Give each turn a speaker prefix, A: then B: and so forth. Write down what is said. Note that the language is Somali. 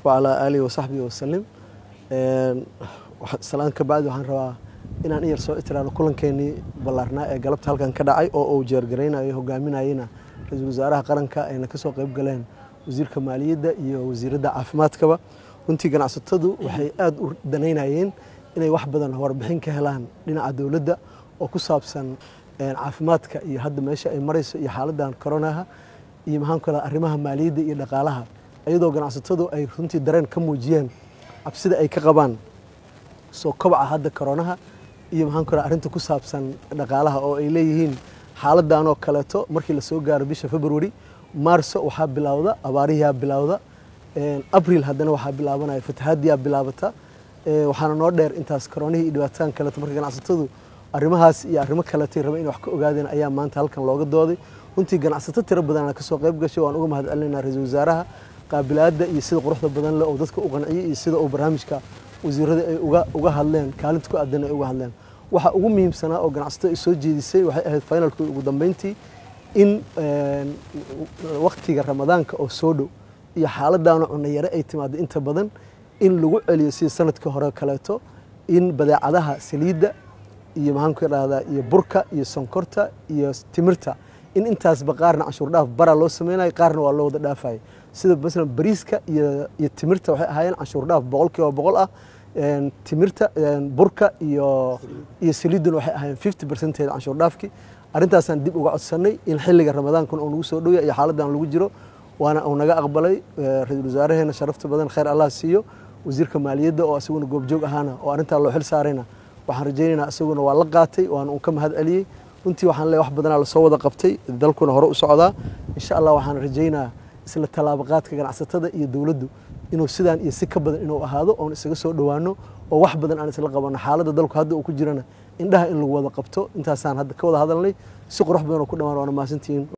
A: wacalaa aalihi wasaxbihi wasalim salaan ka bacdi waxaan rabaa inaan iyar soo itiraano kulankeenii ballaarnaa ee galabta halkan ka dhacay oo uu jeergaraynayo hogaaminayena ra-iisul wasaaraha qaranka ayna ka soo qayb galeen wasiirka maaliyadda iyo wasiiradda caafimaadkaba runtii ganacsatadu waxay aada u danaynayeen inay wax badan warbixin ka helaan dhinaca dowladda oo ku saabsan caafimaadka iyo hadda meesha ay marayso iyo xaaladan koronaha iyo maxaan ku radaa arrimaha maaliyadda iyo dhaqaalaha iyadoo ganacsatadu ay runtii dareen ka muujiyeen cabsida ay ka qabaan soo kobaca hadda koronaha iyo maxaan ku radaa arrinta ku saabsan dhaqaalaha oo ay leeyihiin xaaladanoo kaleeto markii lasoo gaaro bisha february maarso waxaa bilowda abaarihiyaa bilowda abril haddana waxaa bilaabanaya fatahaadiyaa bilaabata waxaana noo dheer intaas koronihii iyo dhibaatadan kaleeto marka ganacsatadu arrimahaas iyo arrimo kaleetay raba in wax ka ogaadeen ayaa maanta halkan looga dooday runtii ganacsato tiro badanaa kasoo qayb gashay waan uga mahad celinaynaa ra-iisul wasaaraha qaabilaadda iyo sida quruxda badan leh oo dadka u qanciyey iyo sida uu barnaamijka wasiirada ay uga hadleen kaalinta ku aadan ay uga hadleen waxa ugu muhiimsanaa oo ganacsato ay soo jeedisay waxay ahayd finalkii ugu dambeyntii in waktiga ramadaanka oo soo dhow iyo xaaladaana cunayare ay timaado inta badan in lagu celiyo sida sanadkii hore kaleeto in badeecadaha saliidda iyo maxaan ku idhahdaa iyo burka iyo sonkorta iyo timirta in intaasba qaarna canshuur dhaaf bara loo sameynayo qaarna waa loo wada dhaafaya sida masalan bariiska iyo iyo timirta waxay ahaayeen canshuur dhaaf boqol kiiba boqol ah timirta burka iyo iyo saliidduna waxay ahaayeen fifty percentage canshuur dhaafkii arrintaasaan dib uga codsanay in xilliga ramadaankuna uu nagu soo dhowya iyo xaaladan lagu jiro waana uu naga aqbalay ra-iisul wasaareheena sharafta badan khayr allah siiyo wasiirka maaliyadda oo isaguna goobjoog ahaana oo arrintaa loo xil saarayna waxaan rajaynaynaa isaguna waa la qaatay waana uu ka mahad celiyey runtii waxaan leeyahay wax badanaa lasoo wada qabtay dalkuna hore u socdaa insha allah waxaan rajaynaa isla tallaabaqaadka ganacsatada iyo dowladdu inuu sidaan iyo si ka badan inuu ahaado oon isaga soo dhowaano oo wax badan aan isla qabanno xaaladda dalku hadda uu ku jirana indhaha in lagu wada qabto intaasaan hadda ka wada hadalnay si qurux badan oo ku dhammaan waana mahadsantihiin